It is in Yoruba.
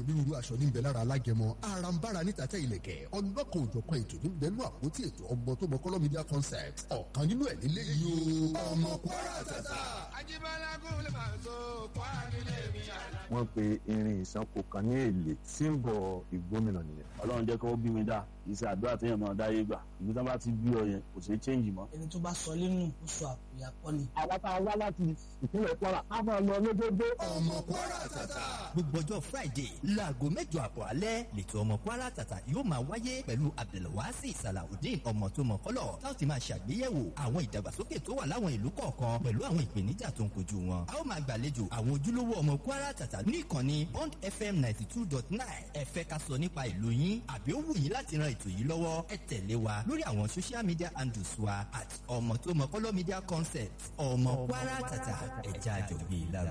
onírúurú aṣọ níbẹ̀ lára alágẹmọ arambara níta tẹ ilẹ̀kẹ̀ ọlọ́kan òjọ̀kan ètò níbẹ̀ nú àpótí ètò ọmọ tó mọ kọ́lọ́ media concept ọ̀kan nínú ẹ̀ nílé yìí o ọmọ kwara tata. Ajíbọ́lá kúlẹ̀ máa so kwara nílé mi àná. wọ́n pe irin ìsanko kan ní èlé símbọ̀ ìgbómìnà nìyẹn. ọlọ́run jẹ́ kí wọ́n bí mi dá kì í ṣe àdúrà téèyàn máa dáyé gbà ìlú tí wọ́n bá ti bí ọ yẹn kò ṣeé change mọ́. ẹni tó bá sọ nínú oṣù àkùyàkọ́ ni. àwa tá a wá láti ìpínlẹ̀ kwara a máa lọ lójoojó. ọmọ kwara tata. gbogbo ọjọ́ friday láago mẹ́jọ àbọ̀ alẹ́ lẹ́tọ̀ ọmọ kwara tata yóò máa wáyé pẹ̀lú abdulwasi salawudeen ọmọ tó mọ kọ́lọ̀ táwọn ti máa ṣàgbéyẹ̀wò àwọn ìdàgbàsókè tó wà láwọn ìlú kọ̀ọ̀kan pẹ̀lú àwọn ìpèníjà tó ń kojú wọn. a ó máa gbàlejò àwọn ojúlówó ọmọ kwara tata ní ìkànnì bond fm ninety two dot nine ẹ fẹ́ ká sọ nípa ìlú yín àbí ó wù yín láti ran ètò yìí lọ́wọ́ ẹ tẹ̀lé wa lórí àwọn social media handles wa at ọmọ tó mọ kọ́lọ́ media concept ọmọ kwara tata ẹ̀já àjọgbé ìlara.